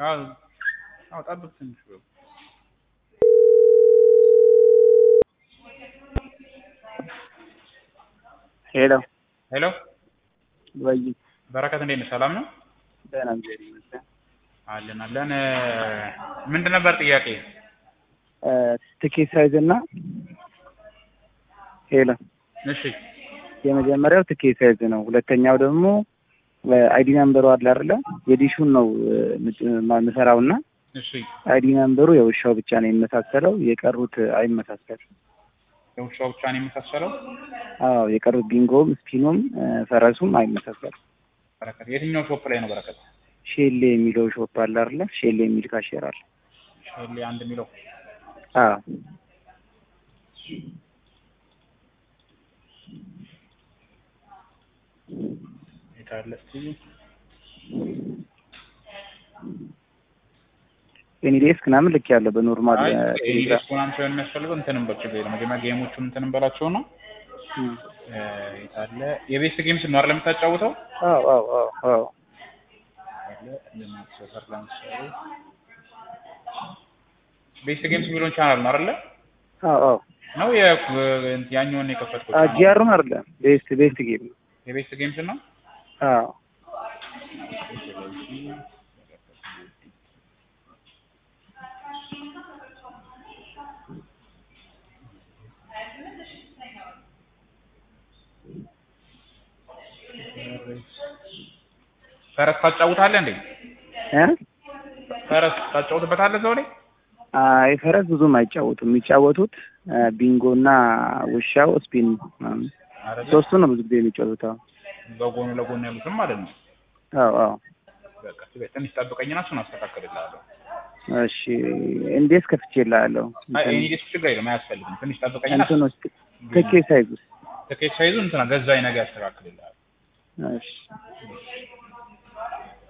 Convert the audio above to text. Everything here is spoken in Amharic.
አዎ አዎ ጠብቅ ትንሽ በሉ። ሄሎ ሄሎ ወይ በረከት እንዴት ነህ? ሰላም ነው? ደህና እግዚአብሔር ይመስገን። አለን አለን። ምንድን ነበር ጥያቄ? ትኬት ሳይዝ እና ሄሎ እሺ የመጀመሪያው ትኬት ሳይዝ ነው። ሁለተኛው ደግሞ አይዲ ነምበሩ አለ አይደለ? የዲሹን ነው የምሰራው እና እሺ አይዲ ነምበሩ የውሻው ብቻ ነው የሚመሳሰለው፣ የቀሩት አይመሳሰልም። የውሻው ብቻ ነው የመሳሰለው። አዎ የቀሩት ቢንጎም ስፒኑም ፈረሱም አይመሳሰልም። በረከት የትኛው ሾፕ ላይ ነው በረከት? ሼሌ የሚለው ሾፕ አለ አይደለ? ሼሌ የሚል ካሼር አለ። ሼሌ አንድ የሚለው አዎ የታለ እስኪ ኤኒዴስክ ምናምን ልክ ያለው በኖርማል አይ ቴሌግራም ኢንግሊሽ ምናምን ሳይሆን የሚያስፈልገው እንትንም በችግር የለም። መጀመሪያ ጌሞቹን እንትን እንበላቸው ነው። የታለ የቤስት ጌምስ ነው አይደል የምታጫውተው? አዎ አዎ አዎ አዎ አለ ልማት ሰፈር ለምሳሌ ቤስት ጌምስ የሚለውን ቻናል ነው አይደለ? አዎ አዎ ነው የ- ያኛውን የከፈትኩት ጂአሩን አይደለም ቤስት ቤስት ጌም ነው። የቤስት ጌምስ ነው። አዎ ፈረስ ታጫውታለህ እንዴ? እ ፈረስ ታጫውትበታለህ እዛው ላይ? አይ ፈረስ ብዙም አይጫወቱም። የሚጫወቱት ቢንጎ እና ውሻው ስፒን ምናምን አይደለ? ሶስቱ ነው ብዙ ጊዜ የሚጫወቱት። አዎ በጎን ለጎን ያሉትም ማለት ነው። አዎ አዎ በቃ ትበይ፣ ትንሽ ጠብቀኝና እሱን አስተካክልልሃለሁ። እሺ እንዴት ከፍቼልሃለሁ? አይ እኔ ደስ ችግር የለም አያስፈልግም። ትንሽ ጠብቀኝና እንትን ውስጥ ትኬት ሳይዝ ውስጥ ትኬት ሳይዙ እንትና ገዛኝ ነገር ያስተካክልልሃል። እሺ